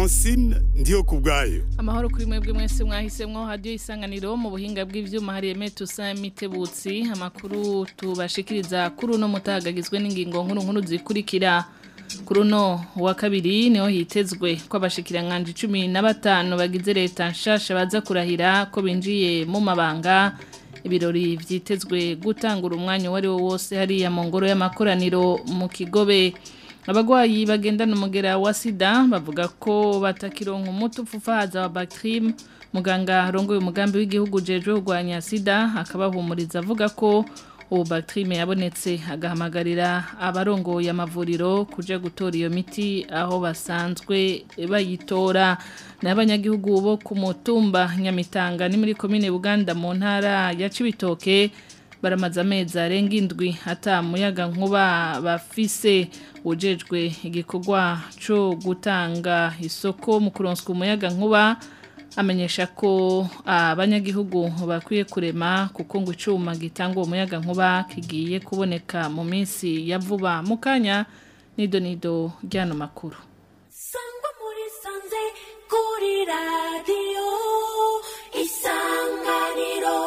francine ndiyo ku bwayo amahoro kuri mwebwe mwese mwahisemwo hadiyo isanganiro mu buhinga bw'ivyuma hari Emeto Samitebutsi amakuru tubashikiriza kuri uno mutagagizwe n'ingingo nkuru nkuru zikurikira kuri uno wa kabiri niho hitezwe ko abashikiranganje cumi na batanu bagize leta nshasha baza kurahira ko binjiye mu mabanga ibirori vyitezwe gutangura umwanya wari wo wose hariya mu ngoro y'amakoraniro mu kigobe abagwayi bagendana umugera wa sida bavuga ko batakironka umuti upfufahaza wa bactrim muganga arongoye umugambi w'igihugu jejwe kurwanya sida akabahumuriza avuga ko ubu bactrim yabonetse agahamagarira abarongoye amavuriro kuja gutora iyo miti aho basanzwe bayitora n'abanyagihugu bo ku mutumba nyamitanga ni muri komine buganda mu ntara ya cibitoke baramaze amezi arenga indwi ata muyaga nkuba bafise ujejwe igikorwa cyo gutanga isoko mu kuronswa umuyaga nkuba amenyesha ko abanyagihugu bakwiye kurema kuko ngo icuma gitanga uwo muyaga nkuba kigiye kuboneka mu minsi ya vuba mu kanya nido nido ry'ano makuru sangwa muri sanze kuri radiyo isanganiro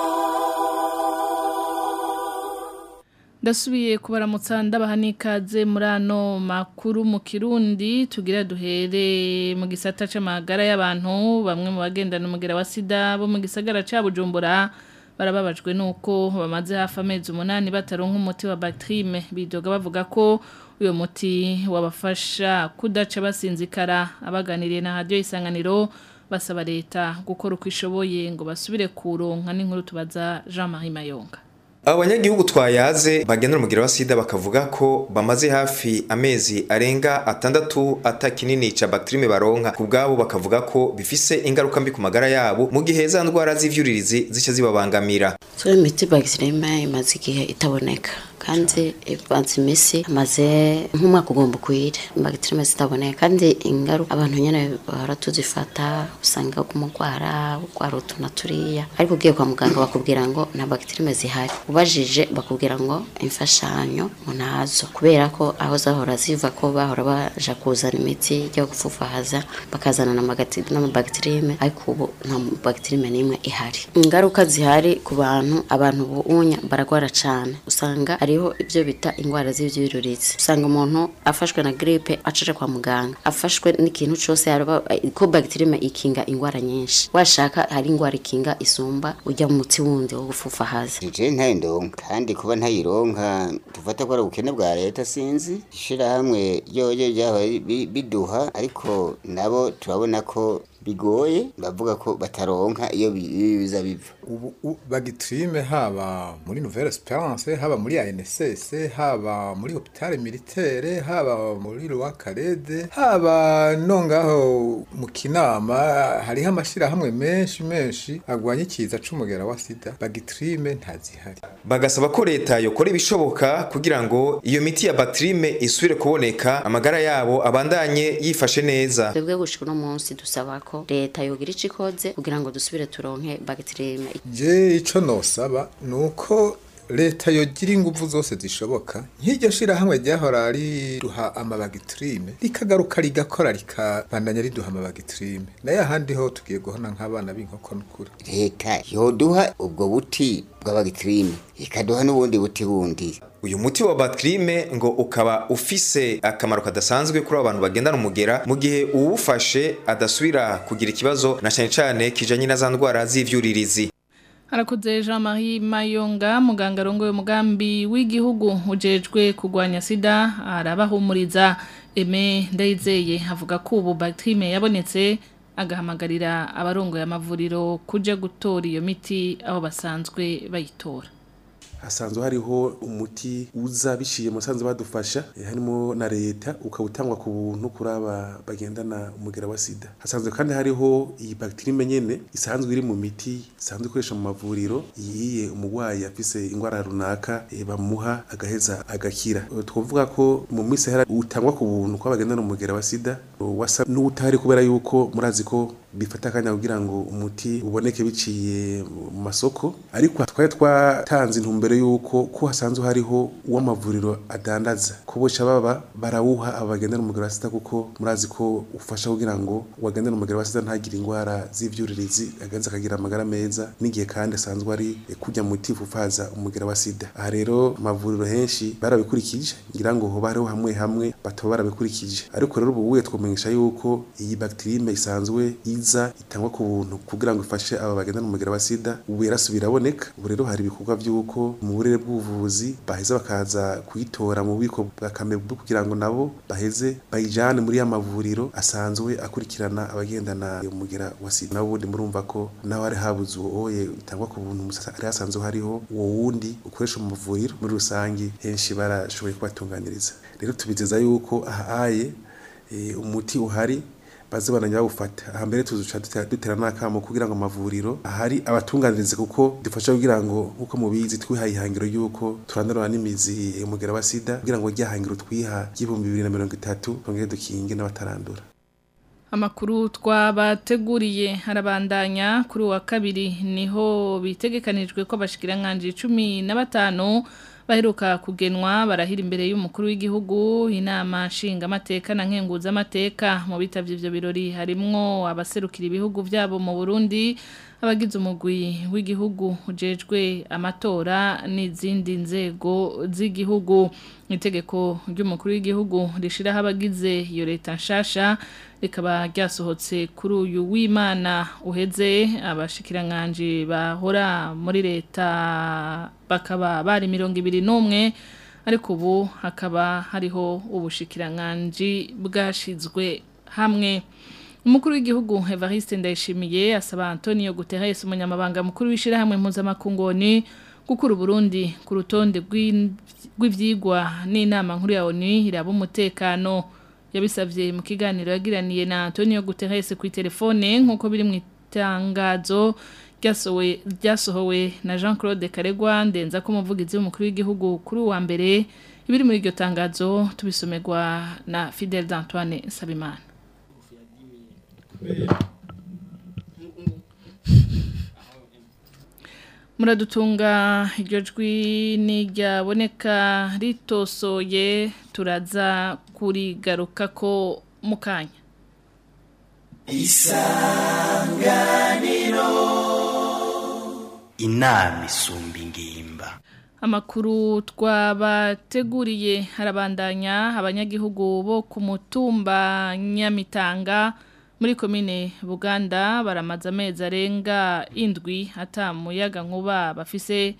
ndasubiye kubaramutsa ndabaha n'ikaze muri ano makuru mu kirundi tugira duhere mu gisata c'amagara y'abantu bamwe mu bagendana umugera wa sida bo mu gisagara ca bujumbura barababajwe nuko bamaze hafi amezi umunani bataronka umuti wa bactrime bidoga bavuga ko uyo muti wabafasha kudaca basinzikara abaganiriye na radio isanganiro basaba leta gukora uko ishoboye ngo basubire kuronka n'inkuru tubaza Jean-Marie Mayonga abanyagihugu twayaze bagendera umugira wa sida bakavuga ko bamaze hafi amezi arenga atandatu ata kinini ca bactrime baronka ku bwabo bakavuga ko bifise ingaruka mbi ku magara yabo mu gihe za ndwara z'ivyuririzi zica zibabangamira so imiti bactrime imaze igihe itaboneka kandi ivanze imisi amaze nk'umwaka ugomba ukwire bactrime zitaboneka kandi ingaruka abantu nyene bahora tuzifata usanga kumugwara ugwara utu na turiya ariko ugiye kwa muganga bakubwira ngo nta bactrime zihari ubajije bakubwira ngo imfashanyo munazo kubera ko aho zahora ziva ko bahora baja kuzana imiti yo gupfufahaza bakazana n'amabactrime ariko ubu nta bactrime n'imwe ihari ingaruka zihari ku bantu abantu bunya baragwara cane usanga hariho ibyo bita indwara z'ivyururizi usanga umuntu afashwe na gripe acaje kwa muganga afashwe n'ikintu cose yaraba ko bactrime ikinga indwara nyinshi washaka hari indwara ikinga isumba ujya mu mutsi wundi wo gupfufahaza je ntayindonka kandi kuba ntayironka tufata ko ari ubukene bwa leta sinzi ishirahamwe ryoyo ryahoye biduha ariko nabo turabona ko bigoye bavuga ko bataronka iyo biza biva ubu bagitrime haba muri Nouvelle Esperance haba muri ANSS haba muri hôpital militaire haba muri Roi Carede haba nongaho mu kinama hariho amashira hamwe menshi menshi agwanye kiza c'umugera wa sida bagitrime ntazihari bagasaba ko leta yokora ibishoboka kugira ngo iyo miti ya bactrime isubire kuboneka amagara yabo abandanye yifashe neza twebwe gushika uno munsi dusaba ko leta yogira ico ikoze kugira ngo dusubire turonke bactrime je ico nosaba nuko leta yogira inguvu zose zishoboka nk'iryo shirahamwe ryahora riduha amabagitrime rikagaruka rigakora rikabandanya riduha amabagitrime nayo ahandi ho tugiye guhona nk'abana b'inkoko n'ukuri leta yoduha ubwo buti bw'abagitrime ikaduha n'ubundi buti bundi uyu muti wa bactrime ngo ukaba ufise akamaro kadasanzwe kuri abantu bagendana umugera mu gihe uwufashe adasubira kugira ikibazo na cyane cyane kijanye na za ndwara z'ivyuririzi Harakoze Jean-Marie Mayonga muganga arongoye umugambi w'igihugu ujejwe kurwanya sida arabahumuriza Eme Ndayizeye avuga ko ubu bactrime yabonetse agahamagarira abarongoye amavuriro kuja gutora iyo miti aho basanzwe bayitora hasanzwe hariho umuti uza biciye mu sanzwe badufasha eh, harimo na leta ukawutangwa ku buntu kuri aba bagendana umugera wa sida hasanzwe kandi hariho iyi bacterie nyene isanzwe iri mu miti isanzwe ikoresha mu mavuriro iyiye umurwayi afise ingwara runaka eh, bamuha agaheza agakira Eh, twovuga ko mu minsi hera utangwa ku buntu kwa bagendana umugera wa sida eh, wasa n'utari kubera yuko murazi ko bifata akanya kugira ngo umuti uboneke biciye mu masoko ariko twari twatanze intumbero y'uko ko hasanzwe hariho uw'amavuriro adandaza ko boca baba barawuha abagendera umugero wa sida kuko murazi ko ufasha kugira ngo uwagendera umugero wa sida ntagire indwara z'ivyuririzi agenza akagira amagara meza n'igihe kandi asanzwe ari kujya muti fufaza umugero wa sida aha rero amavuriro henshi barabikurikije ngira ngo hoba hariho hamwe hamwe bataba barabikurikije ariko rero ubu wuye twomenyesha yuko iyi bakterime isanzwe iza itangwa ku buntu kugira ngo ifashe aba bagendana umugera wa sida ubu yarasubiye iraboneka ubu rero hari ibikorwa by'uko mu burere bw'ubuvuzi baheza bakaza kuyitora mu bubiko bwa kamebu kugira ngo nabo baheze bayijane muri ya mavuriro asanzwe akurikirana abagendana umugera wa sida nabo ubundi murumva ko naho hari habuze uwoye itangwa ku buntu musa- hari hasanzwe hariho uwo wundi ukoresha mu mavuriro muri rusange henshi barashoboye kubatunganiriza rero tubizeza yuko ahaye eh, umuti uhari baze bananya bawufata aha mbere tuzuca dutera- dutera n'akamo kugira ngo amavuriro ahari abatunganirize kuko dufasha kugira ngo nk'uko mubizi twihaye ihangiro y'uko turandurana n'imizi umugera wa sida kugira ngo rya hangiro twiha ry'ibihumbi bibiri na mirongo itatu twongere dukinge n'abatarandura Amakuru twabateguriye harabandanya kuri uwa kabiri niho bitegekanijwe ko abashikiranganje 15 baheruka kugenwa barahira imbere y'umukuru w'igihugu inama nshinga amateka na nkenguza amateka mu bitavye ivyo birori harimwo abaserukira ibihugu vyabo mu Burundi abagize umugwi w'igihugu ujejwe amatora n'izindi nzego z'igihugu itegeko ry'umukuru w'igihugu rishiraho abagize iyo leta nshasha rikaba ryasohotse kuri uyu w'imana uheze abashikiranganje bahora muri leta bakaba bari mirongo ibiri n'umwe ariko ubu hakaba hariho ubushikiranganji bwashizwe hamwe Umukuru w'igihugu Evariste Ndayishimiye asaba Antonio Guterres umunyamabanga mukuru w'ishirahamwe mpuzamakungoni gukura Burundi ku rutonde rw'in- rw'ivyigwa n'inama nkuru ya ONU iraba umutekano yabisavye mu kiganiro yagiraniye na Antonio Guterres ku telefone nkuko biri mu itangazo ryasowe ryasohowe na Jean-Claude Karegwa ndenza ko umuvugizi w'umukuru w'igihugu kuri uwa mbere ibiri muri iryo tangazo tubisomerwa na Fidel d'Antoine Sabimana muradutunga iryo jwi n'iryaboneka ritosoye turaza kurigaruka ko mu kanya inama isumba ingimba Amakuru twabateguriye harabandanya abanyagihugu bo ku mutumba Nyamitanga muri komine Buganda baramaze amezi arenga indwi hata muyaga nkuba bafise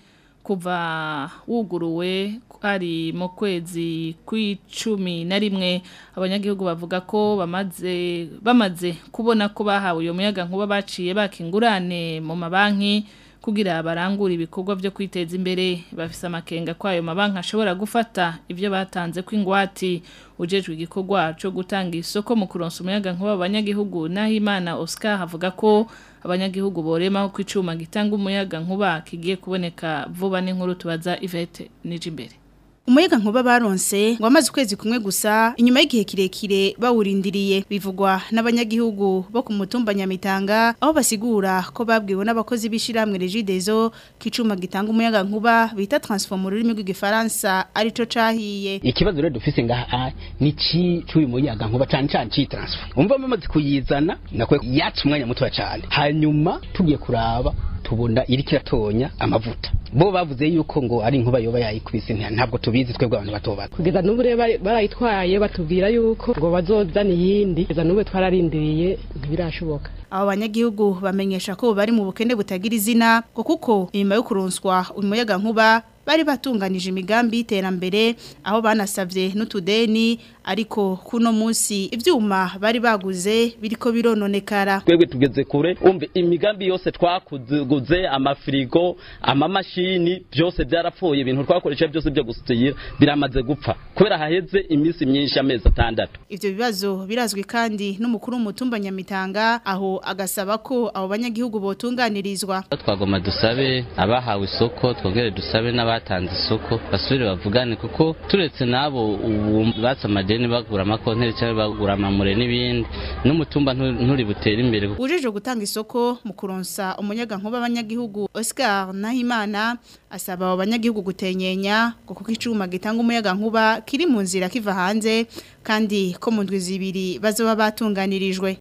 kuva wuguruwe ari mu kwezi kw'icumi na rimwe abanyagihugu bavuga ko bamaze bamaze kubona ko bahawe uyo muyaga nkuba baciye bakingurane mu mabanki kugira barangure ibikorwa byo kwiteza imbere bafise amakenga ko ayo mabanki ashobora gufata ibyo batanze kw'ingwati ujejwe igikorwa cyo gutanga isoko mu kuronsa umuyaga nkuba abanyagihugu naho imana Oscar avuga ko abanyagihugu boremaho ko icuma gitanga umuyaga nkuba kigiye kuboneka vuba n'inkuru tubaza Yvette Nijimbere Umuyaga nkuba baronse ngo amaze ukwezi kumwe gusa inyuma y'igihe kirekire bawurindiriye bivugwa n'abanyagihugu bo ku mutumba Nyamitanga aho basigura ko babwiwe n'abakozi b'ishiramwe Regideso kicuma gitanga umuyaga nkuba bita transform mu rurimi rw'igifaransa arico cahiye ikibazo rero dufise ngaha ni ci cy'uyu muyaga nkuba cyane cyane ci transfer umva bamaze kuyizana nakwe yatse umwanya muto cyane hanyuma tugiye kuraba tubona iri kiratonya amavuta bo bavuze yuko ngo ari inkuba yoba yayikubise nta- ntabwo tubizi twebwe abantu batoba kugeza n'ubu rero bari- barayitwaye batubwira yuko ngo bazozana iyindi kugeza n'ubu twararindiriye ntibirashoboka abo banyagihugu bamenyesha ko bari mu bukene butagira izina ngo kuko inyuma yo kuronswa umuyaga nkuba bari batunganije imigambi y'iterambere aho banasabye n'utudeni ariko kuno munsi ivyuma bari baguze biriko birononekara twebwe tugeze kure umve imigambi yose twakuguze amafirigo amamashini byose byarapfuye ibintu twakoresha byose byo gusutira biramaze gupfa kubera haheze iminsi myinshi amezi atandatu ivyo bibazo birazwi kandi n'umukuru w'umutumba Nyamitanga aho agasaba ko abo banyagihugu botunganirizwa twagoma dusabe abahawe isoko twongere dusabe n'abatanze isoko basubire bavugane kuko turetse n'abo ubu batse amadeni deni bagura amakonteri cyangwa bagura amamure n'ibindi n'umutumba ntu- nturi butere imbere Ujeje gutanga isoko mu kuronsa umunyaga nkuba abanyagihugu Oscar Nahimana asaba abo banyagihugu gutenyenya ngo kuko icuma gitanga umuyaga nkuba kiri mu nzira kiva hanze kandi ko mu ndwi zibiri bazoba batunganirijwe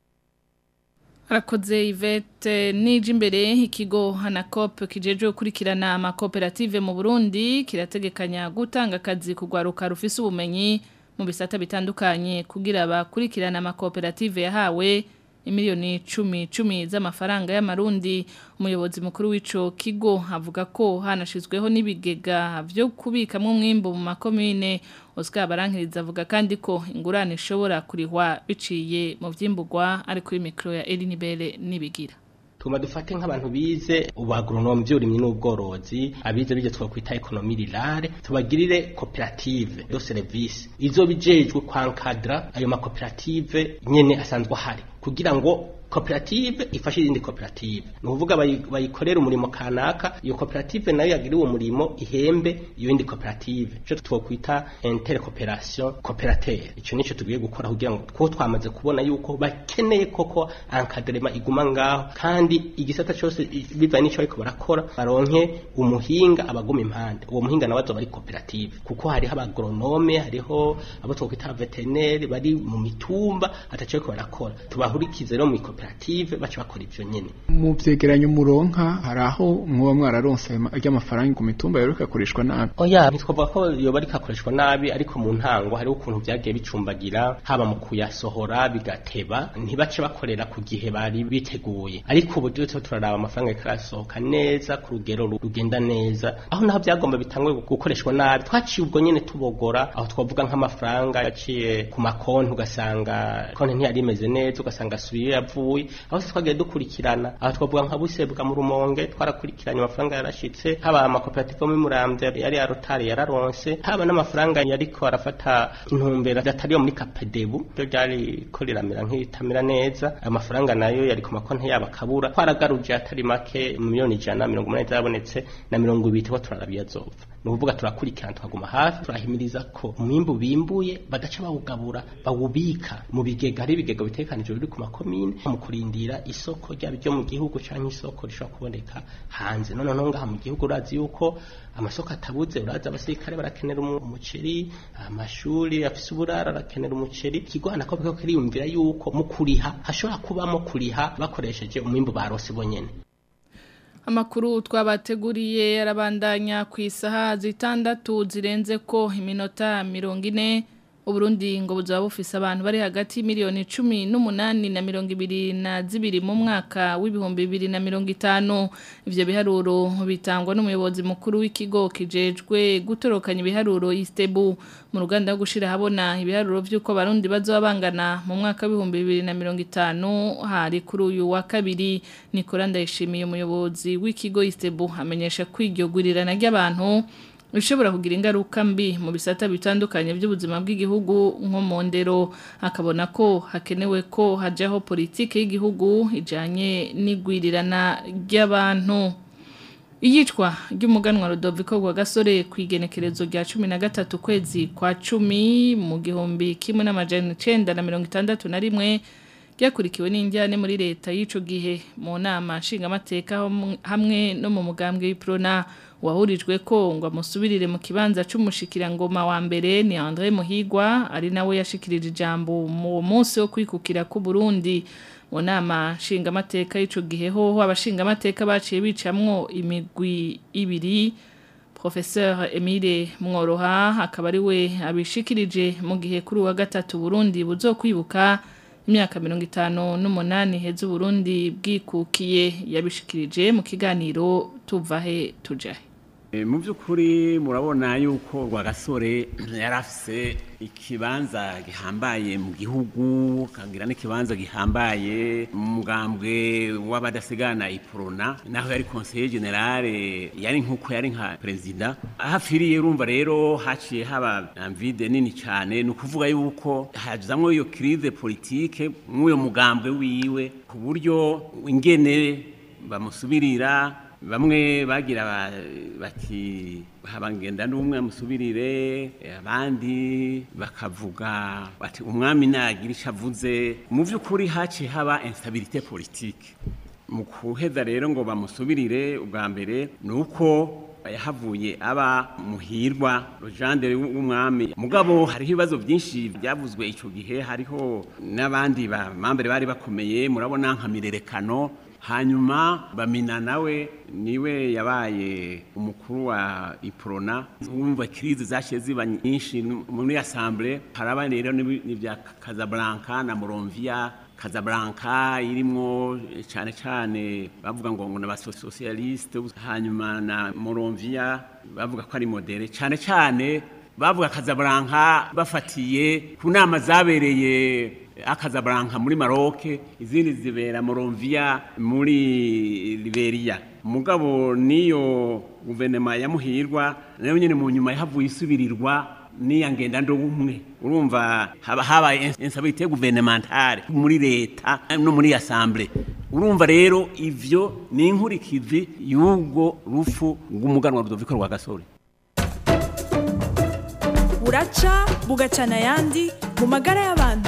Arakoze Yvette nije imbere ikigo Hanacop kijeje gukurikirana amakoperative mu Burundi kirategekanya gutanga akazi kugwaruka rufise ubumenyi mu bisata bitandukanye kugira abakurikirana amakoperative yahawe imiliyoni cumi cumi z'amafaranga y'amarundi umuyobozi mukuru w'ico kigo avuga ko hanashizweho n'ibigega vyo kubikamwo umwimbu mu makomine Oscar Barankiriza avuga kandi ko ingurane ishobora kurihwa biciye mu vyimburwa ari kuri mikro ya Eline Bele nibigira tuma dufate nk'abantu bize ubuagronomi by'uburimyi n'ubworozi abize bijye twakwita ekonomi rirare tubagirire koperative do service izo bijejwe kwankadra ayo makoperative nyene asanzwe ahari kugira ngo koperative ifashe izindi koperative ni ukuvuga bayi- bayikorera umurimo kanaka iyo koperative nayo yagira uwo murimo ihembe iyo yindi koperative icyo twokwita intercooperation cooperative icyo nicyo tugiye gukora kugira ngo two twamaze kubona yuko bakeneye koko encadrement iguma ngaho kandi igisata cyose i- bivanye n'icyo ariko barakora baronke umuhinga abaguma impande uwo muhinga nawe azoba ari koperative kuko hariho abagronome hariho abo twokwita veterineri bari mu mitumba ataco ariko barakora tubahurikize rero mu koperative baca bakora ivyo nyene mu vyegeranyo muronka hari aho mwoba mwararonse ry'amafaranga ku mitumba yoreka akoreshwa nabi oya ntitwavuga ko yoba ariko akoreshwa nabi ariko mu ntango hariho ukuntu byagiye bicumbagira haba mu kuyasohora bigateba ntibace bakorera ku gihe bari biteguye ariko ubu rero turiko turaraba amafaranga ariko arasohoka neza ku rugero ru- rugenda neza aho naho byagomba bitangwe gukoreshwa nabi twaciye ubwo nyene tubogora aho twavuga nk'amafaranga yaciye ku makonti ugasanga konti ntiyari imeze neza ugasanga asubiye iyo yavuye aho se twagiye dukurikirana aho twavuga nka busebwa mu rumonge twarakurikiranye amafaranga yarashitse haba amakoperative yo muri muramvya yari ya rotari yararonse haba n'amafaranga yariko arafata intumbero atari yo muri kapedebu ryo ryari ko riramera nk'itamera neza ayo mafaranga nayo yari ku makonti yabo akabura twaragaruje atari make miliyoni ijana mirongo umunani zarabonetse na mirongo ibiri tuba turarabiya azopfa ni ukuvuga turakurikirana tukaguma hafi turahimiriza ko umwimbu bimbuye badaca bawugabura bawubika mu bigega hari ibigega bitekanijwe biri ku makomine mu kurindira isoko ryaba iryo mu gihugu cyangwa isoko rishobora kuboneka hanze none no ngaha mu gihugu urazi yuko amasoko atabuze urazi abasirikare barakenera umu- umuceri amashuri afise uburara arakenera umuceri ikigwana ko biko kiriyumvira yuko mu kuriha hashobora kubamo kuriha bakoresheje umwimbu barose bonyene Amakuru twabateguriye yarabandanya ku isaha zitandatu zirenze ko iminota mirongo ine Uburundi ngo buzaba bufise abantu bari hagati y'imiliyoni cumi n'umunani na mirongo ibiri na zibiri mu mwaka w'ibihumbi bibiri na mirongo itanu ivyo biharuro bitangwa n'umuyobozi mukuru w'ikigo kijejwe gutorokanya ibiharuro istebu mu ruganda rwo gushira habona ibiharuro vy'uko abarundi bazoba bangana mu mwaka w'ibihumbi bibiri na mirongo itanu hari kuri uyu wa kabiri Nicola Ndayishimiye umuyobozi w'ikigo istebu amenyesha ko iryo gurirana ry'abantu bishobora kugira ingaruka mbi mu bisata bitandukanye by'ubuzima bw'igihugu nko mu ndero akabona ko hakenewe ko hajyaho politiki y'igihugu ijyanye n'igwirirana ry'abantu iyicwa ry'umuganwa Rodoviko rwa gasore ku igenekerezo rya cumi na gatatu kwezi kwa cumi mu gihumbi kimwe n'amajana icenda na mirongo itandatu na rimwe ryakurikiwe n'injyane muri leta y'ico gihe mu nama nshingamateka hamwe- hamwe no mu mugambwe w'iprona wahurijwe ko ngo amusubirire mu kibanza c'umushikirangoma wa mbere ni André Muhigwa ari nawe yashikirije ijambo mu munsi wo kwikukira ku Burundi mu nama nshingamateka y'ico gihe hoho abashingamateka baciye bicamwo imigwi ibiri Professeur Emile Mworoha akaba ari we abishikirije mu gihe kuri uwa gatatu Burundi buzokwibuka imyaka mirongo itanu n'umunani heza Burundi bwikukiye yabishikirije mu kiganiro tuvahe tujahe E, mu by'ukuri murabona yuko rwagasore yari afise ikibanza gihambaye mu gihugu kagira n'ikibanza gihambaye mu mugambwe w'abadasigana iprona naho yari conseiller generale yari nk'uko yari nka perezida aho afiriye urumva rero haciye haba amvide nini cyane ni ukuvuga yuko hajamwo iyo crise politique mw'uyo mugambwe wiwe ku buryo ingene bamusubirira bamwe bagira ba- bati habangenda n'umwe amusubirire abandi bakavuga bati umwami nagira icyo avuze mu by'ukuri haciye haba instabilité politique mu kuheza rero ngo bamusubirire ubwa mbere ni uko yahavuye aba muhirwa rujandere w'umwami mugabo hariho ibibazo byinshi byavuzwe icyo gihe hariho n'abandi bamambere bari bakomeye murabona nka mirerekano hanyuma bamina nawe niwe yabaye umukuru wa iprona wumva kirizi zashiye ziba nyinshi muri assemblée haraba rero n'ibya Casablanca na Moronvia Casablanca irimwo cyane cyane bavuga ngo ngo n'abasocialiste hanyuma na Moronvia bavuga ko ari modere cyane cyane bavuga Casablanca bafatiye ku nama zabereye Casablanca muri Maroc izindi zibera Moronvia muri Liberia mugabo niyo guverinoma ya muhirwa nayo nyine mu nyuma yahavuye isubirirwa niya ngenda ndo umwe urumva haba habaye instabilité gouvernementale muri leta no muri assemblée urumva rero ivyo ni inkurikizi y'ubwo rufu rw'umuganwa Rudoviko rwa Gasore buraca bugacana ayandi mu magara y'abantu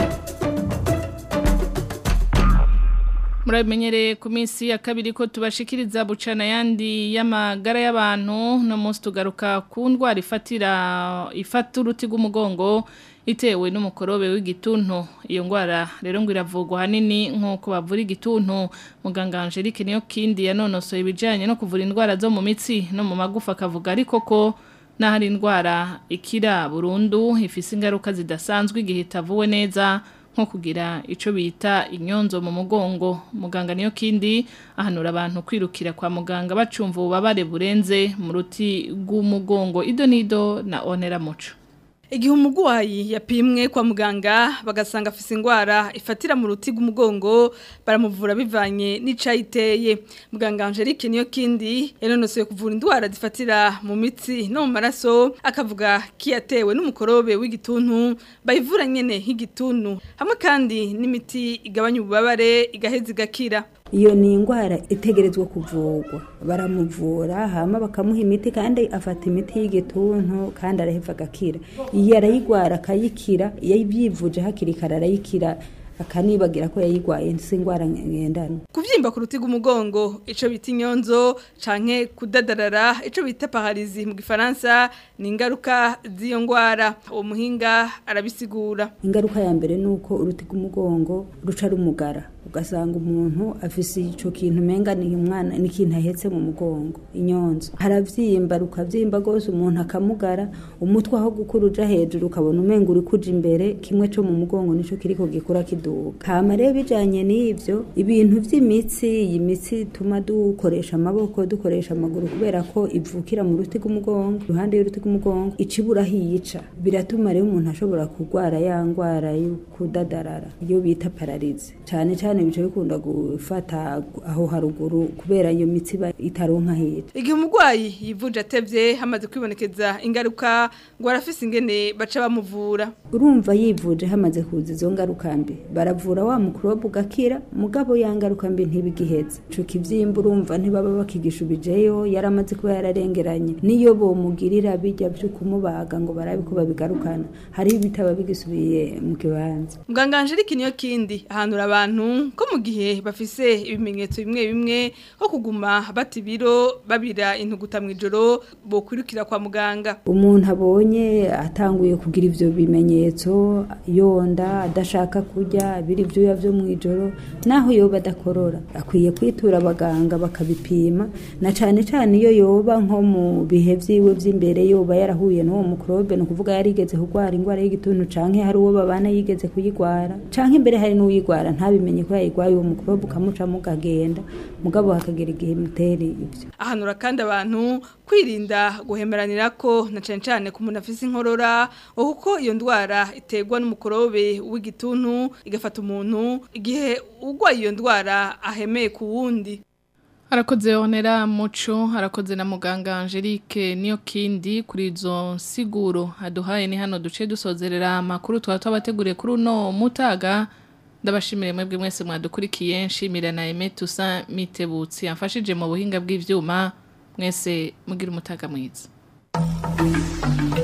murabimenyereye ku minsi ya kabiri ko tubashikiriza bucana yandi y'amagara y'abantu no munsi tugaruka ku ndwara ifatira ifata uruti rw'umugongo itewe n'umukorobe w'igituntu iyo ndwara rero ngo iravugwa hanini nk'uko bavura igituntu muganga Angelique niyo kindi yanonosoye ibijyanye no kuvura indwara zo mu mitsi no mu magufa akavuga ariko ko n'ahari indwara ikira burundu ifise ingaruka zidasanzwe igihe itavuwe neza nko kugira icyo bita inyonzo mu mugongo muganga niyo kindi ahanura abantu kwirukira kwa muganga bacumva ububabare burenze mu ruti rw'umugongo ido n'ido na onera muco Igihe umugwayi yapimwe kwa muganga bagasanga afise ingwara ifatira mu ruti rw'umugongo baramuvura bivanye n'icayiteye muganga Angelique niyo kindi yanonosoye kuvura indwara zifatira mu mitsi no mu maraso akavuga kiyatewe n'umukorobe w'igituntu bayivura nyene nk'igituntu hamwe kandi n'imiti igabanya ububabare igaheza igakira iyo ni indwara itegerezwa kuvurwa baramuvura hama bakamuha imiti kandi afata imiti y'igituntu kandi araheva agakira iyo arayigwara akayikira iyo abyivuje hakiri kare arayikira akanibagira ko yayigwaye si indwara ngendana kuvyimba ku ruti rw'umugongo ico bita inyonzo canke kudadarara ico bita paralizi mu gifaransa ni ingaruka z'iyo ndwara uwo muhinga arabisigura ingaruka ya mbere ni uko uruti rw'umugongo ruca rumugara ugasanga umuntu afise ico kintu menga ni umwana ni ikintu ahetse mu mugongo inyonzo haravyimba rukavyimba gose umuntu akamugara umutwe aho gukura uja hejuru ukabona umenga uri kuja imbere kimwe co mu mugongo nico kiriko gikura kiduga hama rero bijanye n'ivyo ibintu vy'imitsi iyi mitsi ituma dukoresha amaboko dukoresha amaguru kubera ko ivukira mu ruti rw'umugongo iruhande y'uruti rw'umugongo icibura hiyica biratuma rero umuntu ashobora kurwara ya ngwara yo kudadarara iyo bita pararize cane cane bice bikunda gufata aho haruguru kubera iyo mitsi iba itaronka hejuru igihe umurwayi yivuje atevye hamaze kwibonekeza ingaruka ngo arafise ingene baca bamuvura urumva yivuje hamaze kuza izo ngaruka mbi baravura wa mukorobe ugakira mugabo ya ngaruka mbi ntibigiheza ico kivyimba urumva ntibaba bakigishubijeyo yaramaze kuba yararengeranye niyo bomugirira bijya vyo kumubaga ngo barabe ko babigarukana hariho ibitaba bigisubiye mu kibanza muganga Angelique niyo kindi ahanura abantu ko mu gihe bafise ibimenyetso bimwe bimwe nko kuguma bata ibiro babira intuguta mu ijoro bokwirukira kwa muganga umuntu abonye atanguye kugira ivyo bimenyetso yonda adashaka kurya biri ivyuya vyo mu ijoro naho yoba adakorora akwiye kwitura abaganga bakabipima na cane cane iyo yoba nko mu bihe vyiwe vy'imbere yoba yarahuye n'uwo mukorobe ni ukuvuga yarigeze kurwara ingwara y'igituntu canke hari uwo babana yigeze kuyigwara canke imbere hari n'uyigwara ntabimenye ko yayigwaye uwo mukorobe ukamuca mugagenda mugabo hakagira igihe mutera ivyo ahanura kandi abantu kwirinda guhemeranira ko na cane cane ku muntu afise inkorora kuko iyo ndwara iterwa n'umukorobe w'igituntu igafata umuntu igihe urwaye iyo ndwara ahemeye ku wundi Harakoze onera muco, harakoze na muganga Angelique niyo kindi kuri izo nsiguro aduhaye ni hano duce dusozerera amakuru twa twabateguriye kuri uno mutaga ndabashimire mwebwe mwese mwadukurikiye nshimira na Aime Toussaint Mitebutsi yamfashije mu buhinga bw'ivyuma mwese mugira umutaga mwiza